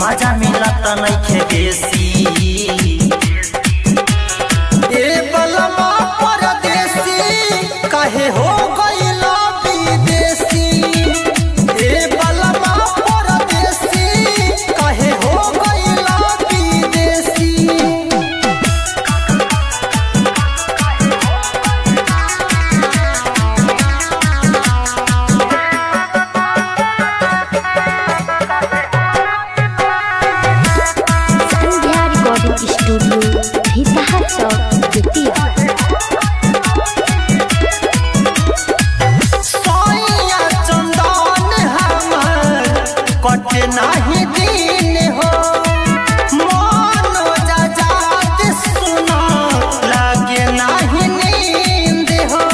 मजा मिलत नइखे बेसी ए बलमा परदेसी काहे हो गइला विदेशी ए बलमा परदेसी काहे हो गइला विदेशी संध्या रिकॉर्डिंग स्टूडियो भीतहा चौक बेतिया सोइया चंदन हमर कटे नाही दिन हो मन जजात सुना लागे नाही नींद हो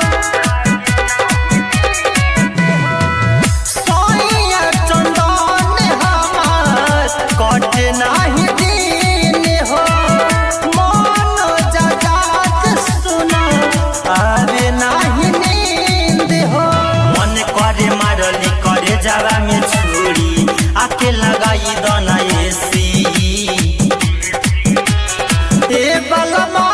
सोइया चंदन हमर कटे नाही दिन हो मन जजात सुना आवे नाही नींद हो मन करे मारली करे जावा में छुरी आके लगाई दना एसी ए बलमा